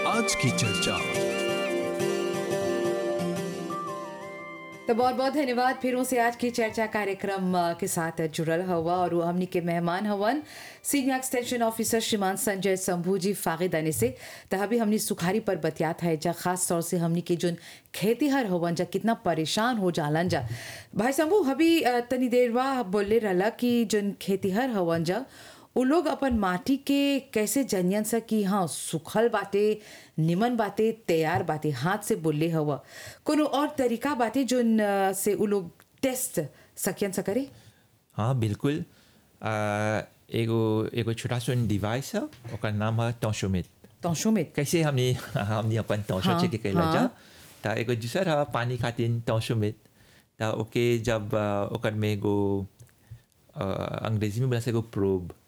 आज की चर्चा तो बहुत बहुत धन्यवाद फिर से आज की चर्चा कार्यक्रम अ, के साथ जुड़ल हवा और वो हमनी के मेहमान हवन सीनियर एक्सटेंशन ऑफिसर श्रीमान संजय शंभू जी फागिदाने से तो अभी हमनी सुखारी पर बतियात है जा खास तौर से हमनी के जोन खेतीहर हवन जा कितना परेशान हो जालन जा भाई शंभू अभी अ, तनी देर बा बोले रहला कि जोन खेतीहर हवन जा उ लोग अपन माटी के कैसे जनियन सा कि हाँ सुखल बाटे निमन बाटे तैयार बाटे हाथ से बोले हवा कोनो और तरीका बाटे जोन अ, से उ लोग टेस्ट सकियन सा करे हाँ बिल्कुल आ, एगो एगो छोटा सन डिवाइस है ओकर नाम है टोशोमिट तौशो में कैसे हमने हमने अपन टोशो हाँ, चेक कैला हाँ। जा त एगो दूसर है पानी खातिर टोशोमिट त ओके जब आ, ओकर में एगो आ, अंग्रेजी में बोला से एगो प्रोब